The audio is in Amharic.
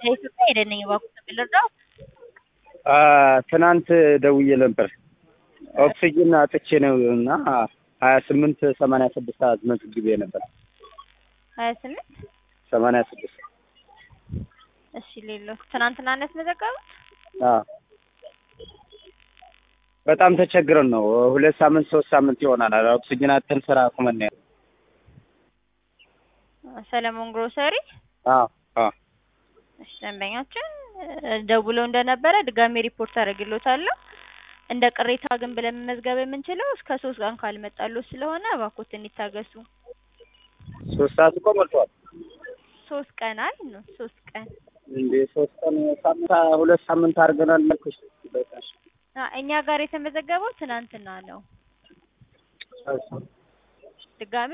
ከኢትዮጵያ ሄደን ነኝ እባክዎት የምንረዳው? ትናንት ደውዬ ነበር ኦክሲጅን አጥቼ ነው እና ሀያ ስምንት ሰማንያ ስድስት አስመዝግቤ ነበር። ሀያ ስምንት ሰማንያ ስድስት እሺ ሌሎስ ትናንትና ነው ያስመዘገቡት? አዎ በጣም ተቸግረን ነው። ሁለት ሳምንት ሶስት ሳምንት ይሆናል ኦክሲጅን አጥተን ስራ አቁመን ነው ያለው። ሰለሞን ግሮሰሪ አዎ አዎ እሺ ደንበኛችን ደውለው እንደነበረ ድጋሜ ሪፖርት አደርግልዎታለሁ። እንደ ቅሬታ ግን ብለን መመዝገብ የምንችለው እስከ ሶስት ቀን ካልመጣልዎት ስለሆነ እባክዎትን ይታገሱ። ሶስት ሰዓት እኮ ሞልቷል ሶስት ቀን አል ነው ሶስት ቀን እንዴ ሶስት ቀን ሳምንት ሁለት ሳምንት አድርገናል አልኩሽ። አ እኛ ጋር የተመዘገበው ትናንትና ነው። ድጋሜ